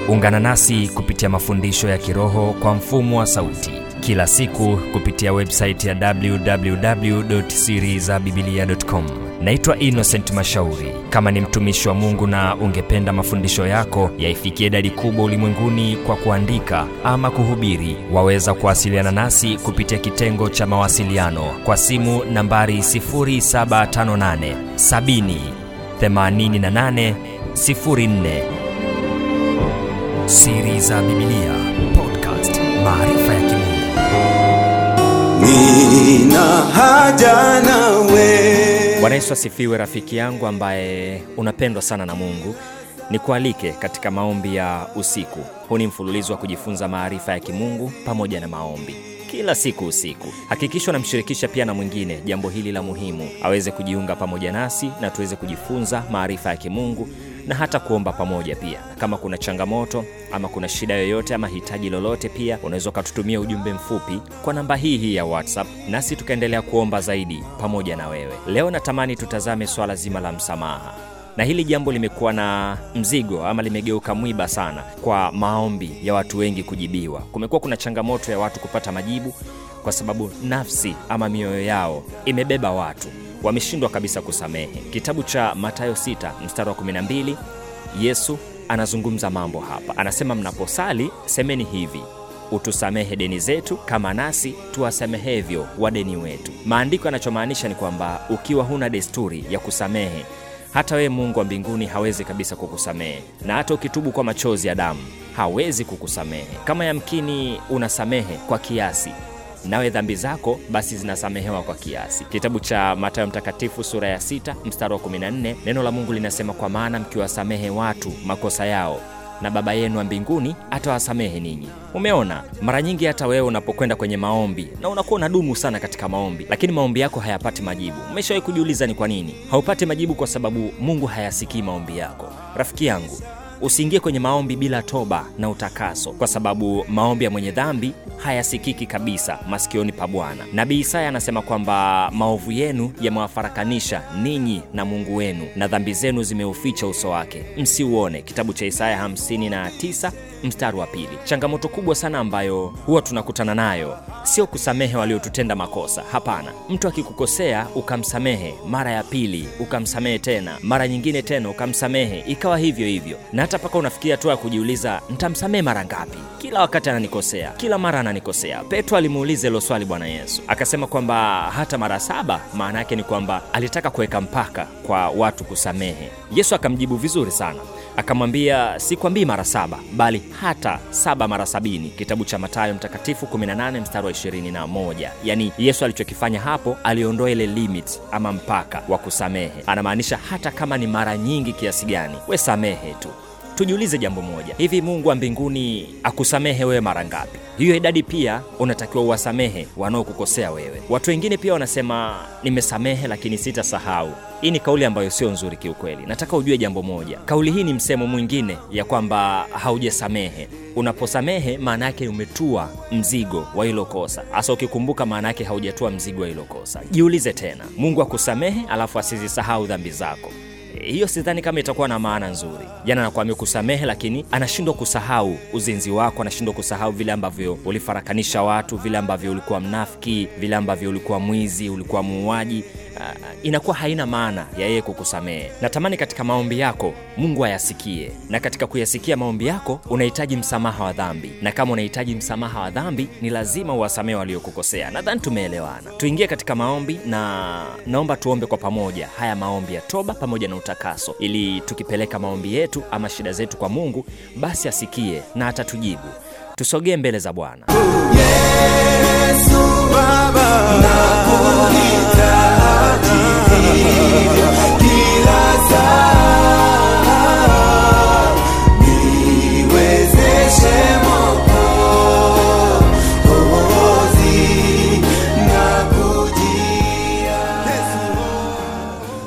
ungana nasi kupitia mafundisho ya kiroho kwa mfumo wa sauti kila siku kupitia websaiti ya www.sirizabibilia.com naitwa innocent mashauri kama ni mtumishi wa mungu na ungependa mafundisho yako yaifikie idadi kubwa ulimwenguni kwa kuandika ama kuhubiri waweza kuwasiliana nasi kupitia kitengo cha mawasiliano kwa simu nambari 758 70 88 04 siri za bibilia podcast maarifa ya kimungu nina haja nawe bwana yesu asifiwe rafiki yangu ambaye unapendwa sana na mungu nikualike katika maombi ya usiku huu ni mfululizo wa kujifunza maarifa ya kimungu pamoja na maombi kila siku usiku hakikisha unamshirikisha pia na mwingine jambo hili la muhimu aweze kujiunga pamoja nasi na tuweze kujifunza maarifa ya kimungu na hata kuomba pamoja pia na kama kuna changamoto ama kuna shida yoyote ama hitaji lolote pia unaweza ukatutumia ujumbe mfupi kwa namba hii hii ya whatsapp nasi tukaendelea kuomba zaidi pamoja na wewe leo natamani tutazame swala zima la msamaha na hili jambo limekuwa na mzigo ama limegeuka mwiba sana kwa maombi ya watu wengi kujibiwa kumekuwa kuna changamoto ya watu kupata majibu kwa sababu nafsi ama mioyo yao imebeba watu wameshindwa kabisa kusamehe kitabu cha matayo 6 mstari wa 12 yesu anazungumza mambo hapa anasema mnaposali semeni hivi utusamehe deni zetu kama nasi tuwasamehevyo wadeni wetu maandiko yanachomaanisha ni kwamba ukiwa huna desturi ya kusamehe hata wewe mungu wa mbinguni hawezi kabisa kukusamehe na hata ukitubu kwa machozi ya damu hawezi kukusamehe kama yamkini unasamehe kwa kiasi nawe dhambi zako basi zinasamehewa kwa kiasi kitabu cha matayo mtakatifu sura ya 6 mstari wa 14 neno la mungu linasema kwa maana mkiwasamehe watu makosa yao na baba yenu wa mbinguni atawasamehe ninyi umeona mara nyingi hata wewe unapokwenda kwenye maombi na unakuwa unadumu sana katika maombi lakini maombi yako hayapati majibu umeshawahi kujiuliza ni kwa nini haupati majibu kwa sababu mungu hayasikii maombi yako rafiki yangu usiingie kwenye maombi bila toba na utakaso kwa sababu maombi ya mwenye dhambi hayasikiki kabisa masikioni pa bwana nabii isaya anasema kwamba maovu yenu yamewafarakanisha ninyi na mungu wenu na dhambi zenu zimeuficha uso wake msiuone kitabu cha isaya 59 mstari wa pili changamoto kubwa sana ambayo huwa tunakutana nayo sio kusamehe waliotutenda makosa hapana mtu akikukosea ukamsamehe mara ya pili ukamsamehe tena mara nyingine tena ukamsamehe ikawa hivyo hivyo na hata mpaka unafikia hatua ya kujiuliza ntamsamehe mara ngapi kila wakati ananikosea kila mara ananikosea petro alimuuliza hilo swali bwana yesu akasema kwamba hata mara saba maana yake ni kwamba alitaka kuweka mpaka kwa watu kusamehe yesu akamjibu vizuri sana akamwambia sikwambii mara saba bali hata saba mara sabini kitabu cha matayo mtakatifu 18 mstari wa 21 yaani yesu alichokifanya hapo aliondoa ile limit ama mpaka wa kusamehe anamaanisha hata kama ni mara nyingi kiasi gani we samehe tu tujiulize jambo moja hivi mungu wa mbinguni akusamehe wewe mara ngapi hiyo idadi pia unatakiwa uwasamehe wanaokukosea wewe watu wengine pia wanasema nimesamehe lakini sitasahau hii ni kauli ambayo sio nzuri kiukweli nataka ujue jambo moja kauli hii ni msemo mwingine ya kwamba haujasamehe unaposamehe maana yake umetua mzigo wa hilo kosa hasa ukikumbuka maana yake haujatua mzigo wa hilo kosa jiulize tena mungu akusamehe alafu asizisahau dhambi zako hiyo sidhani kama itakuwa na maana nzuri jana nakwambia kusamehe lakini anashindwa kusahau uzinzi wako anashindwa kusahau vile ambavyo ulifarakanisha watu vile ambavyo ulikuwa mnafiki vile ambavyo ulikuwa mwizi ulikuwa muuaji uh, inakuwa haina maana ya yeye kukusamehe natamani katika maombi yako mungu ayasikie na katika kuyasikia maombi yako unahitaji msamaha wa dhambi na kama unahitaji msamaha wa dhambi ni lazima uwasamehe waliokukosea nadhani tumeelewana tuingie katika maombi na naomba tuombe kwa pamoja haya maombi ya toba pamoja na utakaso ili tukipeleka maombi yetu ama shida zetu kwa mungu basi asikie na atatujibu tusogee mbele za bwana yesu baba nakuhitaji kila saa niwezeshe mwokozi nakujia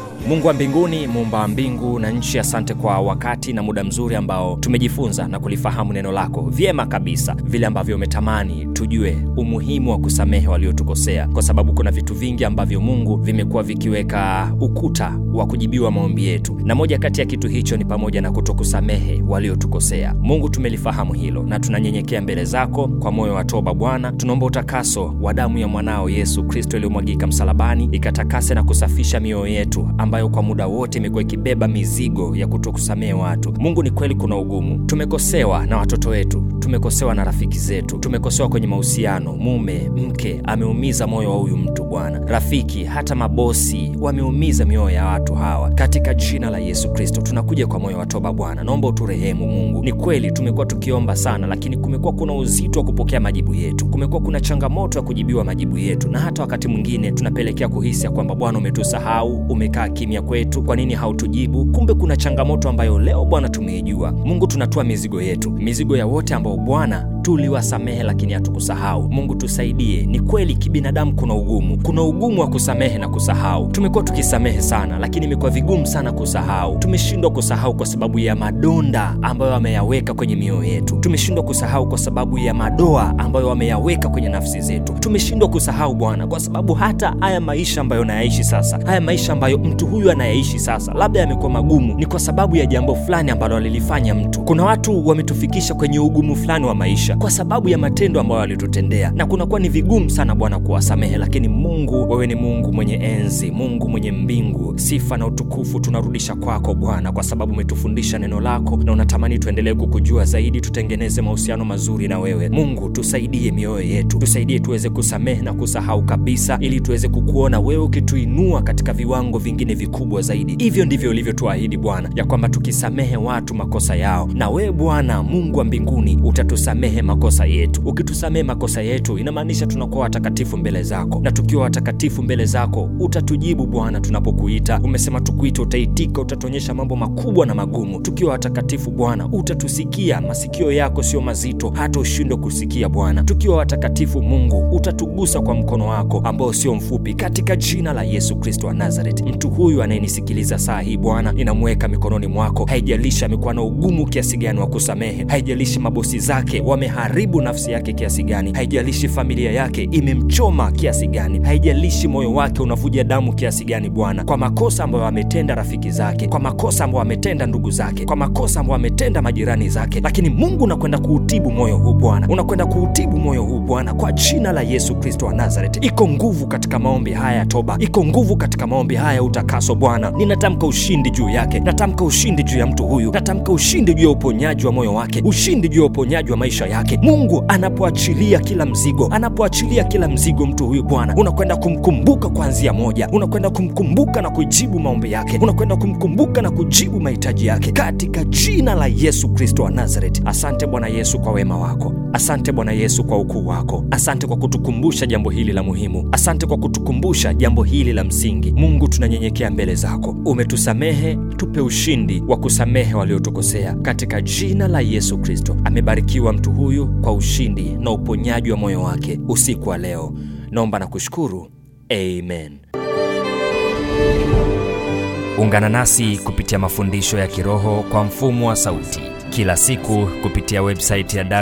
mungu wa mbinguni muumba wa mbingu na nchi asante kwa wakati na muda mzuri ambao tumejifunza na kulifahamu neno lako vyema kabisa vile ambavyo umetamani tujue umuhimu wa kusamehe waliotukosea kwa sababu kuna vitu vingi ambavyo mungu vimekuwa vikiweka ukuta wa kujibiwa maombi yetu na moja kati ya kitu hicho ni pamoja na kutokusamehe waliotukosea mungu tumelifahamu hilo na tunanyenyekea mbele zako kwa moyo wa toba bwana tunaomba utakaso wa damu ya mwanao yesu kristo iliyomwagika msalabani ikatakase na kusafisha mioyo yetu ambayo kwa muda wote imekuwa ikibeba mizigo ya kutokusamehe watu mungu ni kweli kuna ugumu tumekosewa na watoto wetu tumekosewa na rafiki zetu tumekosewa kwenye mahusiano mume mke ameumiza moyo wa huyu mtu bwana rafiki hata mabosi wameumiza mioyo ya watu hawa katika jina la yesu kristo tunakuja kwa moyo wa toba bwana naomba uturehemu mungu ni kweli tumekuwa tukiomba sana lakini kumekuwa kuna uzito wa kupokea majibu yetu kumekuwa kuna changamoto ya kujibiwa majibu yetu na hata wakati mwingine tunapelekea kuhisi ya kwamba bwana umetusahau umekaa kimya kwetu kwa nini hautujibu kumbe kuna changamoto ambayo leo bwana tumeijua mungu tunatoa mizigo yetu mizigo ya wote ambao bwana tuliwasamehe lakini hatukusahau mungu tusaidie ni kweli kibinadamu kuna ugumu kuna ugumu wa kusamehe na kusahau tumekuwa tukisamehe sana lakini imekuwa vigumu sana kusahau tumeshindwa kusahau kwa sababu ya madonda ambayo ameyaweka kwenye mioyo yetu tumeshindwa kusahau kwa sababu ya madoa ambayo wameyaweka kwenye nafsi zetu tumeshindwa kusahau bwana kwa sababu hata haya maisha ambayo nayaishi sasa haya maisha ambayo mtu huyu anayaishi sasa labda yamekuwa magumu ni kwa sababu ya jambo fulani ambalo alilifanya mtu kuna watu wametufikisha kwenye ugumu fulani wa maisha kwa sababu ya matendo ambayo walitutendea na kunakuwa ni vigumu sana bwana kuwasamehe lakini mungu wewe ni mungu mwenye enzi mungu mwenye mbingu sifa na utukufu tunarudisha kwako bwana kwa sababu umetufundisha neno lako na unatamani tuendelee kukujua zaidi tutengeneze mahusiano mazuri na wewe mungu tusaidie mioyo yetu tusaidie tuweze kusamehe na kusahau kabisa ili tuweze kukuona wewe ukituinua katika viwango vingine vikubwa zaidi hivyo ndivyo ulivyotuahidi bwana ya kwamba tukisamehe watu makosa yao na wewe bwana mungu wa mbinguni utatusamehe makosa yetu ukitusamehe makosa yetu inamaanisha tunakuwa watakatifu mbele zako na tukiwa watakatifu mbele zako utatujibu bwana tunapokuita umesema tukuite utaitika utatuonyesha mambo makubwa na magumu tukiwa watakatifu bwana utatusikia masikio yako sio mazito hata ushindwe kusikia bwana tukiwa watakatifu mungu utatugusa kwa mkono wako ambao sio mfupi katika jina la yesu kristo wa nazaret mtu huyu anayenisikiliza saa hii bwana ninamweka mikononi mwako haijalishi amekuwa na ugumu kiasi gani wa kusamehe haijalishi mabosi zake wameharibu nafsi yake kiasi gani haijalishi familia yake imemchoma kiasi gani haijalishi moyo wake unavuja damu kiasi gani bwana kwa makosa ambayo ametenda rafiki zake kwa makosa ambayo ametenda ndugu zake kwa makosa ambayo ametenda majirani zake lakini mungu unakwenda kuutibu moyo huu bwana unakwenda kuutibu moyo huu bwana kwa jina la yesu kristo wa nazaret iko nguvu katika maombi haya ya toba iko nguvu katika maombi haya ya utakaso bwana ninatamka ushindi juu yake natamka ushindi juu ya mtu huyu natamka ushindi juu ya uponyaji wa moyo wake ushindi juu ya uponyaji wa maisha yake mungu anapoachilia kila mzigo anapoachilia kila mzigo mtu huyu bwana unakwenda kumkumbuka kuanzia moja unakwenda kumkumbuka na kujibu maombi yake unakwenda kumkumbuka na kujibu mahitaji yake katika jina la yesu kristo wa nazaret asante bwana yesu kwa wema wako asante bwana yesu kwa ukuu wako asante kwa kutukumbusha jambo hili la muhimu asante kwa kutukumbusha jambo hili la msingi mungu tunanyenyekea mbele zako umetusamehe tupe ushindi wa kusamehe waliotukosea katika jina la yesu kristo amebarikiwa mtu huyu kwa ushindi na uponyaji wa moyo wake usiku wa leo naomba na kushukuru amen ungana nasi kupitia mafundisho ya kiroho kwa mfumo wa sauti kila siku kupitia websaiti ya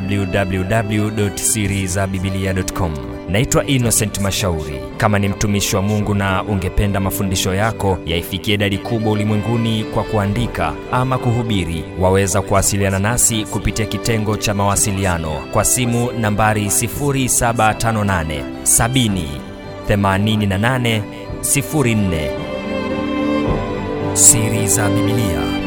www.sirizabibilia.com naitwa innocent mashauri kama ni mtumishi wa mungu na ungependa mafundisho yako yaifikie idadi kubwa ulimwenguni kwa kuandika ama kuhubiri waweza kuwasiliana nasi kupitia kitengo cha mawasiliano kwa simu nambari 758 70 88 04 siri za bibilia